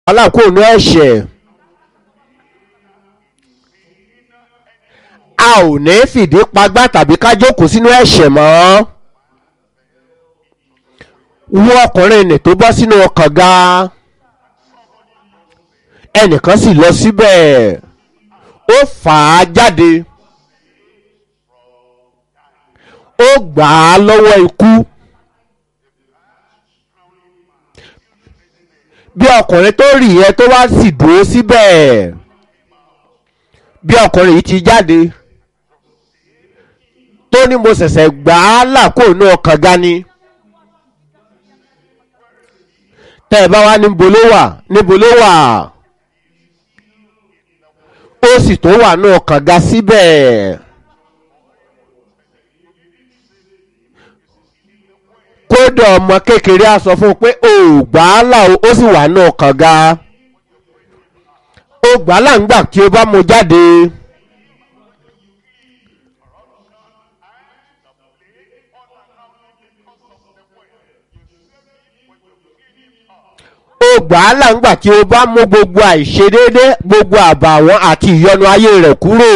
alákòónú ẹ̀ṣẹ̀ a ò ní fìdí pagbá tàbí ká jókòó sínú ẹ̀ṣẹ̀ mọ́ wọ́n ọkùnrin nì tó bọ́ sínú kànga ẹnìkan sì lọ síbẹ̀ ó fà á jáde ó gbà á lọ́wọ́ ikú bí ọkùnrin tó rì yẹn tó wá sì dúró síbẹ̀ bí ọkùnrin yìí ti jáde tó ní mo ṣẹ̀ṣẹ̀ gbà á là kó inú ọkàn ga ni tẹ́ ẹ bá wá níbo ló wà níbo ló wà ó sì tó wà ní ọkàn ga síbẹ̀. kódà ọmọ kékeré á sọ fún un pé o ò gbà á là ó sì wà ní ọkàn ga o gbà á là ń gbà tí o bá mu jáde. ó gbà á là ń gbà tí o bá mú gbogbo àìṣedéédé gbogbo àbàwọ́n àti ìyọnu ayé rẹ̀ kúrò.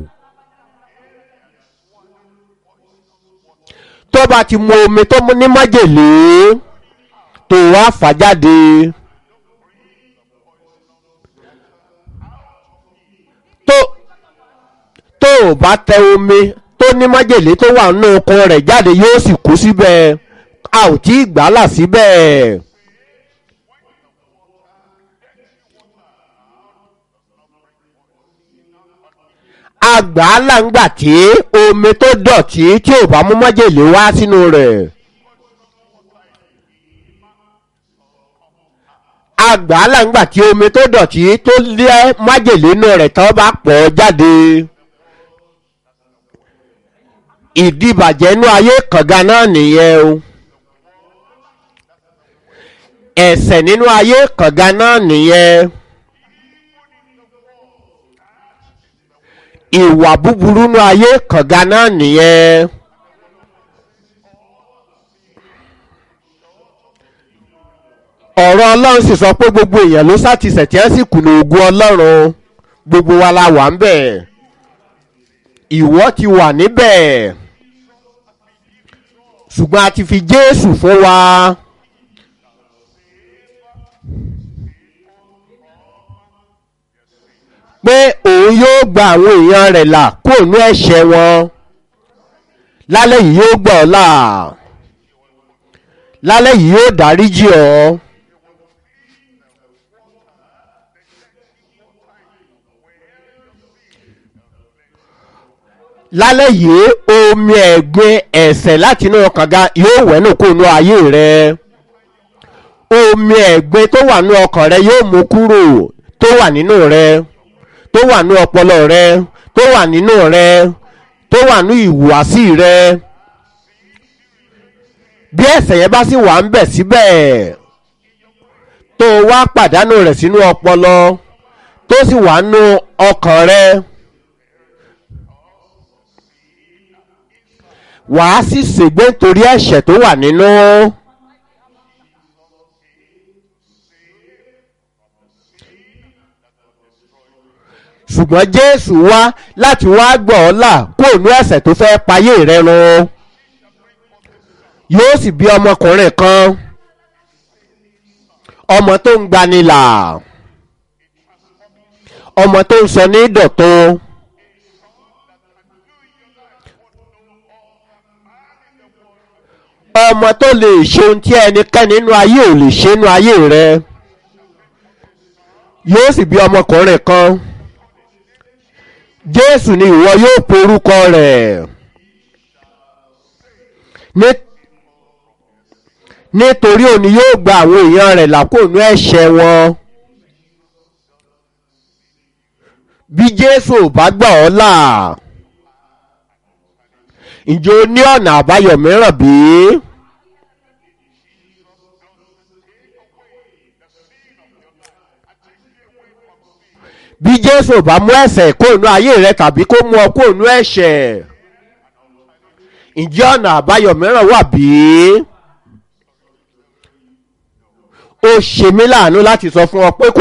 tó bá ti mu omi tó ní májèlé tó wá fà jáde. tó tó o bá tẹ omi tó ní májèlé tó wà nínú okun rẹ̀ jáde yóò sì kú síbẹ̀ a ò tí ì gbà á là síbẹ̀. àgbà láǹgbà tí omi tó dọ̀tí tí ò bá mú májèlé wá sínú rẹ̀. àgbà láǹgbà tí omi tó dọ̀tí tó lé májèlé inú rẹ̀ tó bá pọ̀ jáde. ìdìbàjẹ́ inú ayé kànga náà nìyẹn o. ẹ̀ṣẹ̀ nínú ayé kànga náà nìyẹn. ìwà búburú nú ayé kànga náà nìyẹn. ọ̀rọ̀ ọlọ́run sì sọ pé gbogbo èèyàn ló sátìsẹ̀ tí wọ́n sì kùnà ògùn ọlọ́run gbogbo wa la wà ń bẹ̀ ìwọ ti wà níbẹ̀ ṣùgbọ́n a ti fi jésù fún wa. pé òun yóò gba àwọn èèyàn rẹ̀ là kúrò ní ẹ̀ṣẹ̀ wọn lálẹ́ yìí yóò gbọ́ ọ là lálẹ́ yìí yóò dáríjì ọ́ lálẹ́ yìí omi ẹ̀gbin ẹ̀ṣẹ̀ láti inú kànga yóò wẹ́nù kó nu ayé rẹ omi ẹ̀gbin tó wà ní ọkàn rẹ yóò mú kúrò tó wà nínú rẹ tó wà ní ọpọlọ rẹ tó wà nínú rẹ tó wà ní ìhùwàsí rẹ bí ẹ̀ṣẹ̀ yẹn bá sì wà ń bẹ̀ síbẹ̀ tó wá pàdánù rẹ̀ sínú ọpọlọ tó sì wà nínú ọkàn rẹ wàá sì ṣègbé nítorí ẹ̀ṣẹ̀ tó wà nínú. ṣùgbọ́n jésù wá láti wá gbọ́ ọ́ là kó ònú ẹ̀ṣẹ̀ tó fẹ́ payé rẹ run yóò sì bí ọmọkùnrin kan ọmọ tó ń gbanilà ọmọ tó ń sọ ní dọ̀tun ọmọ tó lè ṣe ohun tí ẹnikẹ́ni nínú ayé ò lè ṣe nínú ayé rẹ yóò sì bí ọmọkùnrin kan jésù ni ìwọ yóò porúkọ rẹ̀ nítorí òní yóò gba àwọn èèyàn rẹ̀ lákòónú ẹ̀ṣẹ̀ wọn bí jésù ò bá gbà ọ́ là ǹjẹ́ o ní ọ̀nà àbáyọ mìíràn bí? bí jésù bá mú ẹ̀ṣẹ̀ kóònú ayé rẹ tàbí kó mú ọ kóònú ẹ̀ṣẹ̀ ǹjẹ́ ọ̀nà àbáyọ mìíràn wà bí? ó ṣe mí láàánú láti sọ fún ọ pé kò